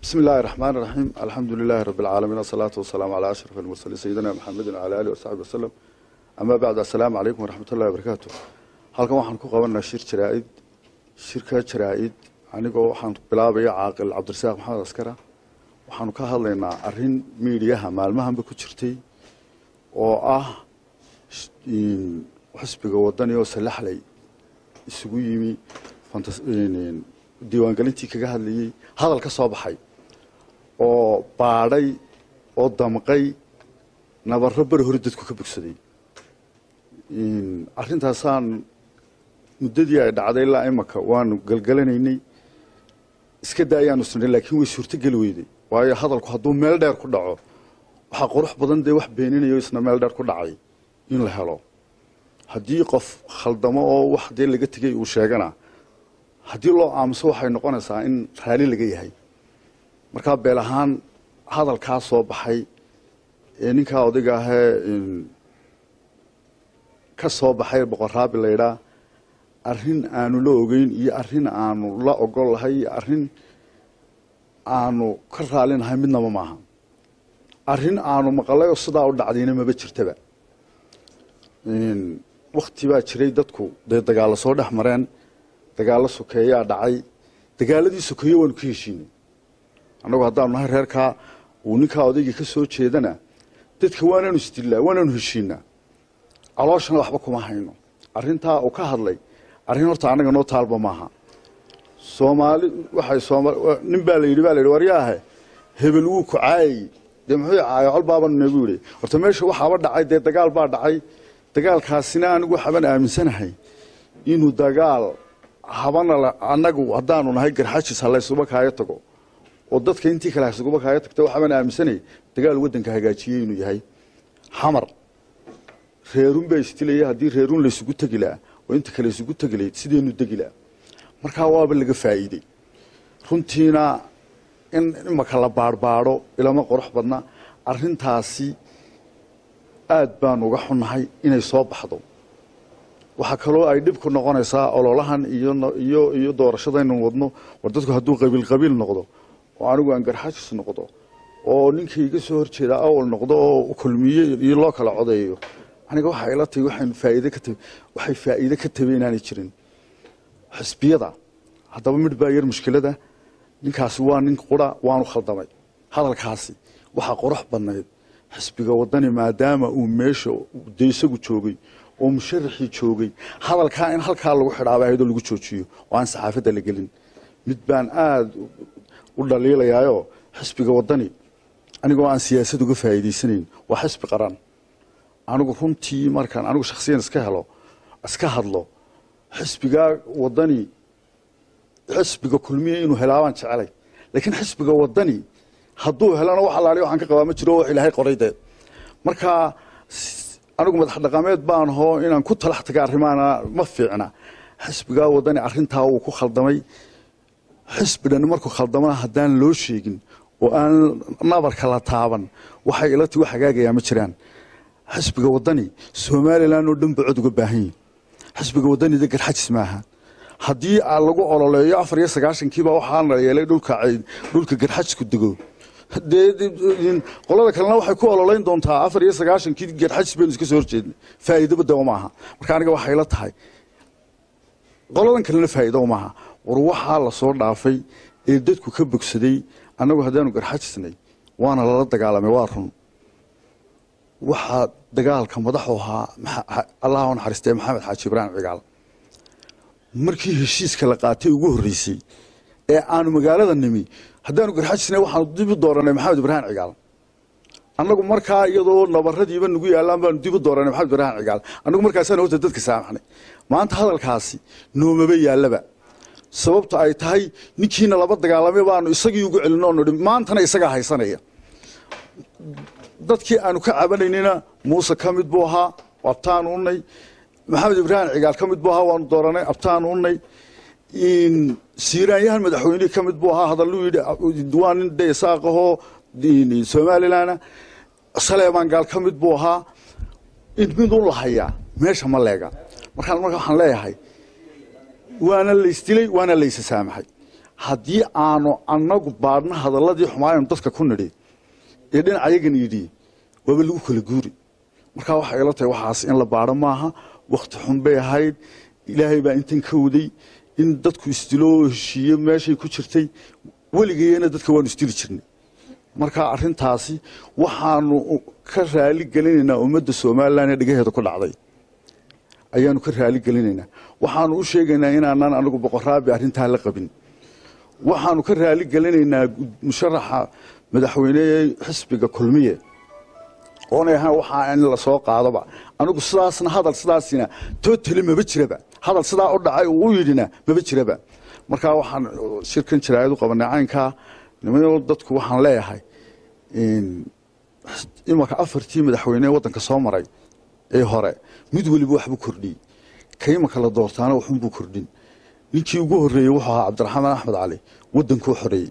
بسم الله الرحمن الرحيم الحمد لله رب العالمين والصلاة والسلام على أشرف المرسلين سيدنا محمد وعلى آله وصحبه وسلم أما بعد السلام عليكم ورحمة الله وبركاته halkan waxaan ku qabanaa shir jaraa'id shirka jaraa'id anigoo waxaan bilaabaya caaqil cabdirasaaq maxamed askara waxaanu ka hadlaynaa arrin miidiyaha maalmahanba ku jirtay oo ah xisbiga wadani oo salaxley isugu yimi diiwaangelintii kaga hadlayey hadal ka soo baxay oo baadhay oo damqay nabarro beri hore dadku ka bogsaday arrintaasaan muddadii ay dhacday ilaa imaka waanu galgalanaynay iska daayaanu sinay laakiin way suurtogeli weyday waayo hadalku hadduu meel dheer ku dhaco waxaa qurux badan dee wax beeninayo isna meel dheer ku dhacay in la helo haddii qof khaldamo oo wax dee laga tegay uu sheegana haddii loo aamuso waxay noqonaysaa in raali laga yahay markaa beel ahaan hadalkaa soo baxay ee ninkaa odayga ahee ka soo baxay boqorraabi laydhaa arrin aanu la ogeyn iyo arrin aanu la ogol lahay iyo arrin aanu ka raalinahay midnaba maaha arrin aanu maqalay oo sidaa u dhacdayna maba jirtaba wakti baa jiray dadku dee dagaallo soo dhex mareen dagaallo sokeeyaa dhacay dagaaladii sokeeye waanu ka heshiinay annagu haddaanu nahay reerkaa uu ninkaa odaygii ka soo jeedana dadka waanaanu isdillaa waanaanu heshiinaa calooshana waxba kuma hayno arrintaa uu ka hadlay arrin horta annaga noo taalba maaha soomaali waxay sooma nin baa la yidhi baa la yidhi waryaahe hebel wuu ku caayay dee muxuu caayo col baabanu nagu yidhi horta meesha waxaaba dhacay dee dagaal baa dhacay dagaalkaasina anigu waxaabaan aaminsanahay inuu dagaal habana annagu haddaanu nahay garxajis ha laysuba kaaga tago oo dadka intii kale haysuguba kaaga tagta waxaabaan aaminsanay dagaal waddanka hagaajiyey inuu yahay xamar reerun baa isdilaya haddii reerun laysugu tegi laha oo inta kale isugu tegi lahayd sideenu degi laha markaa waaba laga faa'iidey runtiina in imaka la baadhbaadho ilama qurux badna arrintaasi aad baanu uga xunnahay inay soo baxdo waxaa kaloo ay dhib ku noqonaysaa ololahan iyo iyo doorashadaynu wadno war dadku hadduu qabiil qabiil noqdo oo anigu aan garxajis noqdo oo ninkii iga soo horjeeda awal noqdo oo kulmiye iyo loo kala codeeyo aniga waxay ila tahay waxaan faa'iide ka tabi waxay faa'iide ka tabi inaanay jirin xisbiyada haddaba midh baa yar mushkilada ninkaasi waa nin qura waanu khaldamay hadalkaasi waxaa qurux badnayd xisbiga wadani maadaama uu meesha dee isagu joogay oo musharaxii joogay hadalkaa in halkaa lagu xidhaaba ahaydoo lagu joojiyo oo aan saxaafadda la gelin mid baan aada u dhaliilayaayoo xisbiga wadani anigoo aan siyaasad uga faa'iidaysanayn waa xisbi qaran anigu runtii markaan anigu shaksiyan iska helo iska hadlo xisbigaa wadani xisbiga kulmiya inuu helaabaan jecelay laakiin xisbiga wadani hadduu helana wax alaali waxaan ka qabaa ma jiro wax ilaahay qoray dee marka anigu madax dhaqameed baan hoo inaan ku talax taga arrimaana ma fiicna xisbigaa wadani arrintaa wuu ku khaldamay xisbi dhan markuu khaldamana haddaan loo sheegin oo aan nabarka la taaban waxay ila ti wax hagaagayaa ma jiraan xisbiga wadani somalilan oo dhan ba cod uga baahan yihin xisbiga wadanida garxajis maaha haddii lagu ololeeyo afar iyo sagaashankiiba waxaana yeelay dhulka dhulka garxajisku dego dee qolada kalena waxay ku ololeyn doontaa afar iyo sagaashankii garxajis baynu iska soo horjeednay faa'iidaba dawa maaha marka aniga waxay la tahay qoladan kalena faa'iido maaha war waxaa la soo dhaafay ee dadku ka bogsaday annagu haddaanu garxajisnay waana lala dagaalamay waa run waxaa dagaalka madaxu ahaa allah u naxariistay maxamed xaaji ibraahim cigaal markii heshiiska la qaatay ugu horreysay ee aanu magaalada nimi haddaanu garxajisnay waxaanu dib u dooranay maxamed ibraahim cigaal annagu markaa iyadoo nabaradiiba nagu yaallaan baanu dib u dooranay maxamed ibraahim cigaal annagu markaasaan horta dadka saamaxnay maanta hadalkaasi noomaba yaallaba sababta ay tahay ninkiina laba dagaalamay baanu isagii ugu celino nidhi maantana isagaa haysanaya dadkii aanu ka cabanaynayna muuse ka mid buu ahaa abtaanu unay maxamed ibraahim cigaal ka mid buu ahaa waanu dooranay abtaanu unay siiraanyahan madaxweynihii ka mid buu ahaa hadalluu yidhi waa nin de isaaqahoo somalilana saleemaan gaal ka mid buu ahaa in mid u lahayaa meesha ma leega markaan marka waxaan leeyahay waana laysdilay waana laysa saamaxay haddii aanu annagu baadhno hadalladii xumaayanu dadka ku nidhi ee dhinacayagan yidhi waaba lagu kala guuri markaa waxay ila tahay waxaas in la baadho maaha wakhti xun bay ahayd ilaahay baa intan ka waday in dadku isdilo oo heshiiyo meeshay ku jirtay weligeeyana dadka waanu isdili jirnay marka arrintaasi waxaanu ka raali gelinaynaa ummadda somalilan ee dhigaheeda ku dhacday ayaanu ka raali gelinaynaa waxaanu u sheegaynaa inaanaan anagu boqoraabi arrintaa la qabin waxaanu ka raali gelinaynaa musharaxa madaxweyne xisbiga kulmiye oonay ahaan waxaa in lasoo qaadoba anigu sidaasna hadal sidaasina totali maba jiraba hadal sidaa u dhacay uu u yidhina maba jiraba markaa waxaan shirkan jaraayad u qabanay caynkaa nimayo dadku waxaan leeyahay imanka afartii madaxweyne waddanka soo maray ee hore mid weliba waxbuu kordhiyey ka imanka la doortaana waxunbuu kordhin ninkii ugu horreeyey wuxuu ahaa cabdiraxmaan axmed cali waddankuu xoreeyey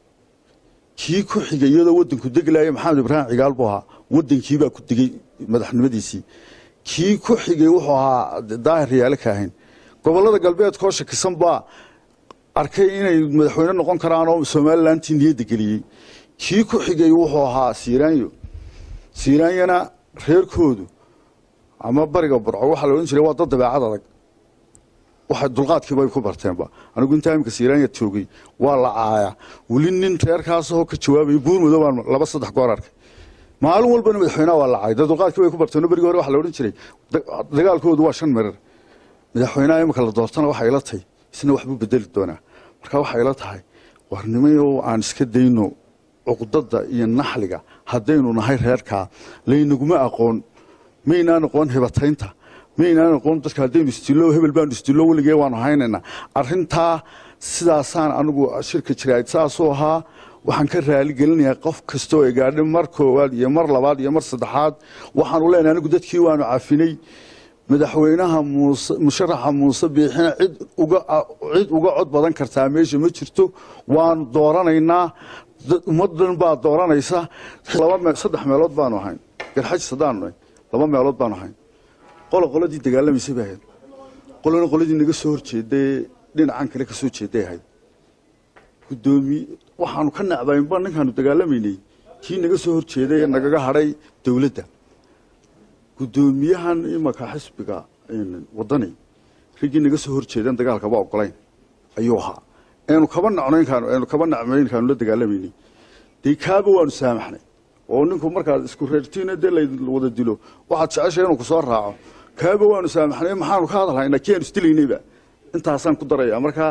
kii ku xigay iyadoo waddanku deglaaya maxamed ibraahim cigaal buu ahaa waddankiibaa ku degey madaxnimadiisii kii ku xigay wuxuu ahaa daahir riyaale kaahin gobollada galbeedkoo shakisan baa arkay inay madaxweyne noqon karaan oo somalilantii niyadda geliyey kii ku xigay wuxuu ahaa siiraanyo siiraanyana reerkoodu ama bariga burco waxaa la odhan jiray waa dad dabeecad adag waxa dulqaadkiiba ay ku barteenba anigu intaa imika siiraanya joogay waa la caaya weli nin reerkaasoo ka jawaabaya buurmudo baan laba saddex goor arkay maalin walbana madaxweynaha waa la caay dee dulqaadkii bay ku barteen berigii hore waxa la odhan jiray dagaalkoodu waa shan marar madaxweynaha imika la doortana waxay ila tahay isna waxbuu bedeli doonaa marka waxay ila tahay warnimayo aan iska dayno cuqdada iyo naxliga haddaynu nahay reerkaa laynaguma aqoon maynaan aqoon hibataynta maynaan aqoon dadka haddaynu isdillo hebel baanu isdillo weligee waanu haynaynaa arrintaa sidaasaan anigu shirka jiraad saasuu ahaa waxaan ka raali gelinayaa qof kastoo ay gaadhay mar koowaad iyo mar labaad iyo mar saddexaad waxaanu leenahay anigu dadkii waanu cafinay madaxweynaha muuse musharaxa muuse biixina cid uga cid uga cod badan kartaa meesha ma jirto waanu dooranaynaa ummadan baa dooranaysa laba saddex meelood baanu ahayn garxajis haddaanu nahay laba meelood baanu ahayn qola qoladii dagaalamaysay bay ahayd qolana qoladii naga soo horjeeday dhinacan kale ka soo jeeday ahayd gudoomiye waxaanu ka nacbaynba ninkaanu dagaalamaynay kii naga soo horjeeday ee nagaga hadhay dowladda gudoomiyahan imanka xisbiga wadani riggii naga soo horjeedan dagaalkaba ogolayn ayuu ahaa eenu kaba nacnaynkaanu kaba nacmaynkaanu la dagaalamaynay dee kaaba waanu saamaxnay oo ninku markaad isku reertiina dee la wada dilo waxaad jeceshay inuu kusoo raaco kaaba waanu saamaxnay maxaanu ka hadalhaynaa kii aanu isdilaynayba intaasaan ku daraya markaa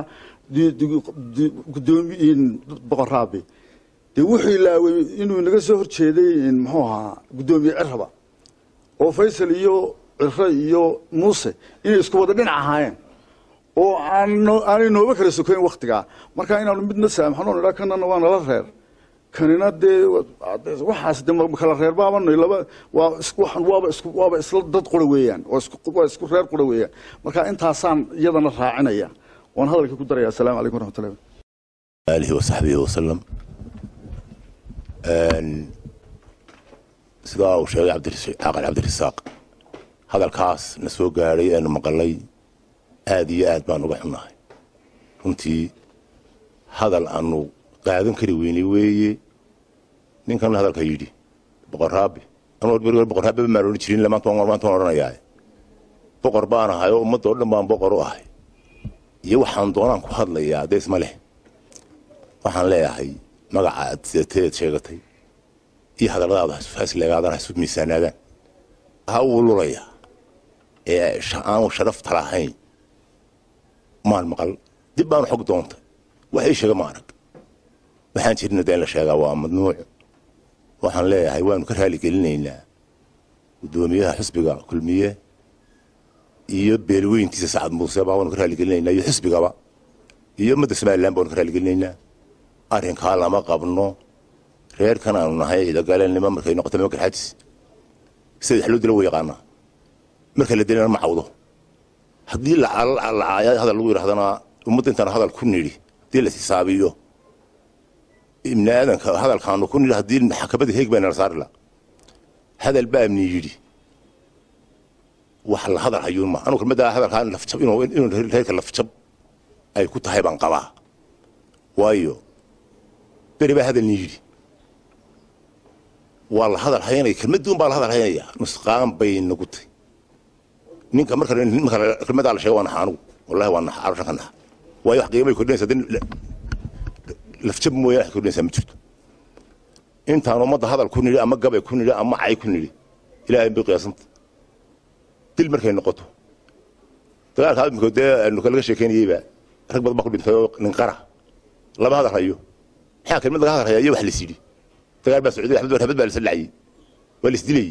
gudoomi boqoraabi dee wuxuu ilaaway inuu naga soo horjeeday muxuu ahaa gudoomiye ciraba oo faysal iyo ciro iyo muuse inay isku wada dhinac ahaayeen oo aanay nooba kala sokayn wakhtigaa marka inaanu midna saamaxno nidhaa kanana waa nala reer kanina dee waxaas de kala reer baabanay laba waa waaba isku waaba isla dad qura weeyaan waa isku reer qura weeyaan marka intaasaan iyadana raacinaya waan hadalka ku daraya assalaamu calaykum waraxmatullahi آله وصحبه وسلم sidaa uu sheegay cabdicaqal cabdirasaaq hadalkaas na soo gaadhay eenu maqalay aad iyo aad baan uga xunnahay runtii hadal aanu qaadan kari weynay weeye ninkan hadalka yidhi boqoraabi anuu beri hore boqoraabiba maan odhan jirin maanta waan maanta waan odhanayaa boqor baan ahay oo ummadda oo dhan baan boqor u ahay iyo waxaan doonaan ku hadlayaa dee isma leh waxaan leeyahay magaca aad sidateed sheegatay iyo hadalladaada hasleegaadaan hasu miisaanaadaan ha uu lulaya ee aanu sharafta lahayn maan maqal dib baanu xog doontay wax ii sheega ma arag waxaan jirina dee in la sheegaa waa madnuuc waxaan leeyahay waanu ka raali gelinaynaa guddoomiyaha xisbiga kulmiye iyo beelweyntiisa sacad muuse baa waanu ka raali gelinaynaa iyo xisbigaba iyo ummadda somalilan baanu ka raali gelinaynaa arrinkaa lama qabno reerkan aanu nahay ciidagaleennimo markay noqoto mama garxaadis sida wax loo dilo wuu yaqaanaa marka la dilana ma cawdo haddii lacaayo hadal lagu yidhahdana ummadda intaan hadal ku nidhi haddii la xisaabiyo ibni aadanka hadalkaanu ku nidhi haddii maxkamadda heeg baa nala saari la hadal baa amni yidhi wax la hadal hayuun ma anu kelmadda hadalkaa lafjab inuu reerka lafjab ay ku tahay baan qabaa waayo beri baa hadal nii yidhi waa la hadal haynaya kelmaduun baa la hadal haynaya nusqaan bay nagu tay ninka marka marka kelmadaa la sheego waa naxa anugu wallahi waa naxa arushan ka naxa waayo wax qiimay kordhinaysa hadii lafjab mooyaane wax kordhinaysaa ma jirto intaan ummadda hadal ku nidhi ama gabay ku nidhi ama cay ku nidhi ilaahay bay qiyaasanta dil markay noqoto dagaalka imika dee laga sheekeynayeyba rag badan baa ku dhintay oo nin qara lama hadal hayo maxaa kelmad laga hadal haya iyo wax la sidhi dagaal baa socday axmed habad baa la sallacayey waa la isdilayey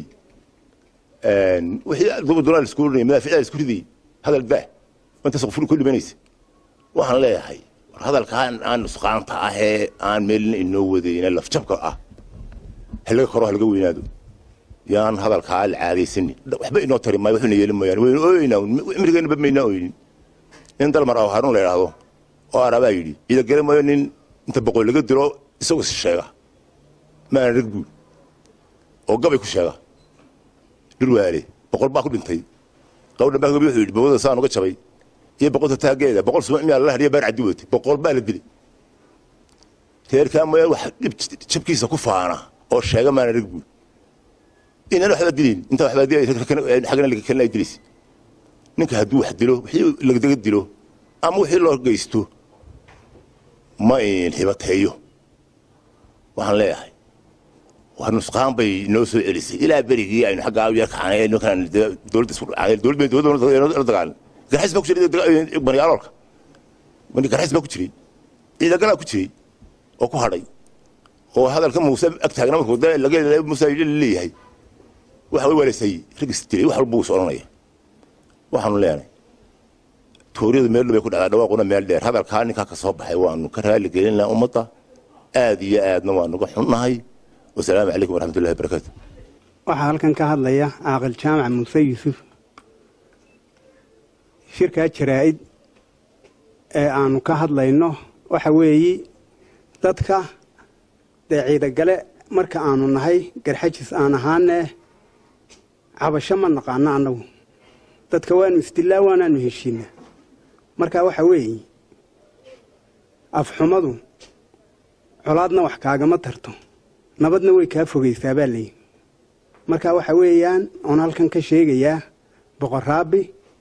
wixii duba doonaa la isku oranayay madaaficdaa la isku ridayey hadal daa intaas qoful ku dhimanaysa waxaan leeyahay war hadalkaan aan nusqaanta ahee aan meelna inoo wadayna lafjabka ah halaga koro halaga weynaado yaan hadalkaa la caadaysanin waxba inoo tari maayo waxuna yeelin mooyaane waynu ooyeynaa cimrigeena ba maynaa ooynin in dalmar aw haruun la idhaahdo oo arabaa yidhi ciida gala maayo nin inta boqol laga diro isagoo is sheega maana rag buul oo gabay ku sheega dhirwaale boqol baa ku dhintay gabadha baa wuxuu yidhi bawada saan uga jabay iyo boqolta taageeda boqol suma miyaa la hariya baar caddi watay boqol baa la dilay reerkaa mooyaan wax dhib jabkiisa ku faana oo sheega maana rag buul inaan waxba dilin inta waxba dilay xagna laga kalina dilaysa ninka hadduu wax dilo wixii lagdaga dilo ama wixii loo geysto ma in hibateeyo waxaan leeyahay waa nusqaan bay noo soo celisay ilaa berigii aynu xaggaa yar kacanay ninkan dowladda isku dhacay dowladda dowladda la dagaalan garxis baa ku jiray baniyaaloolka garxis baa ku jiray ciidagalaa ku jiray oo ku hadhay oo hadalka muuse ag taagna markuu laga muuse leeyahay waxa way walaysay rag isdilay wax walba uu is odhanaya waxaanu leenahay tooriyadu meel bay ku dhacdaa dhawaaquna meel dheer hadalkaa ninkaa ka soo baxay waanu ka raali gelinaa ummadda aad iyo aadna waanuga xunnahay wasalaamu calaykum waraxmatullahi wabarakaatu waxaa halkan ka hadlaya caaqil jaamac muuse yuusuf shirkaa jaraa'id ee aanu ka hadlayno waxa weeyi dadka dee ciidagale marka aanu nahay garxajis aan ahaane cabasho ma naqaano annagu dadka waanu isdilaa waanaanu heshiinaa marka waxa weeye afxumadu colaadna wax kaagama tarto nabadna way kaa fogaysaa baa layidhi marka waxa weeyaan oon halkan ka sheegayaa boqoraabi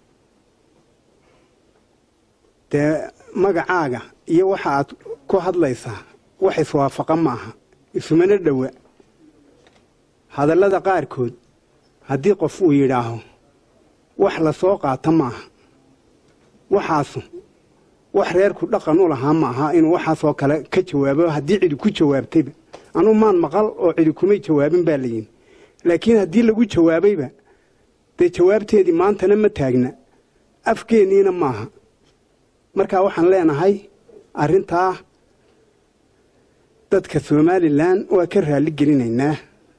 dee magacaaga iyo waxa aad ku hadlaysaa wax iswaafaqa ma aha isumana dhowa hadallada qaarkood haddii qof uu yidhaaho wax la soo qaata ma aha waxaasu wax reerku dhaqan u lahaa ma aha inuu waxaasoo kale ka jawaabo haddii cidi ku jawaabtayba anuu maan maqal oo cidi kumay jawaabin baa layidhi laakiin haddii lagu jawaabayba dee jawaabteedii maantana ma taagna afkeenniina maaha marka waxaan leenahay arrintaa dadka somalilan waa ka raalli gelinaynaa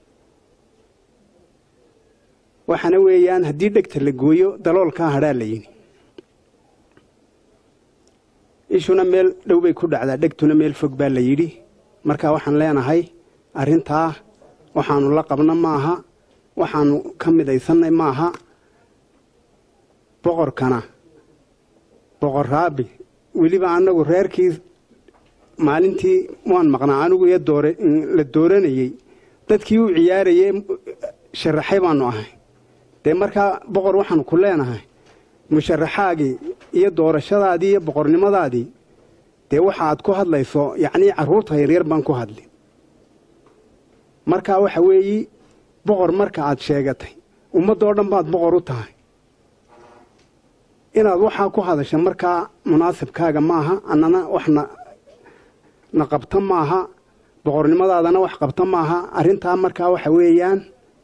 waxaana weeyaan haddii dhegta la gooyo daloolkaa hadhaa la yidhi ishuna meel dhow bay ku dhacdaa dhegtuna meel fog baa la yidhi marka waxaan leenahay arrintaa waxaanu la qabna maaha waxaanu ka midaysannay maaha boqorkana boqor raabi weliba annagu reerkii maalintii waan maqnaa anigu iyo doore la dooranayey dadkii u ciyaarayey sharaxay baanu ahay dee markaa boqor waxaanu ku leenahay musharaxaagii iyo doorashadaadii iyo boqornimadaadii dee waxa aad ku hadlayso yacnii carruurta yaryar baan ku hadli markaa waxa weeyi boqor marka aad sheegatay ummaddoo dhan baad boqor u tahay inaad waxaa ku hadasha markaa munaasibkaaga maaha annana waxna na qabta maaha boqornimadaadana wax qabta maaha arrintaa markaa waxa weeyaan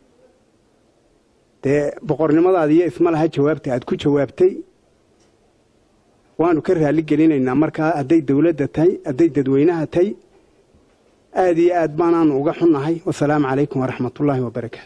dee boqornimadaada iyo isma laha jawaabta aad ku jawaabtay waanu ka raalli gelinaynaa markaa hadday dawladda tahay hadday dadweynaha tahay aad iyo aad baanaanu uga xunnahay wasalaamu calaykum waraxmatullaahi wabarakaatu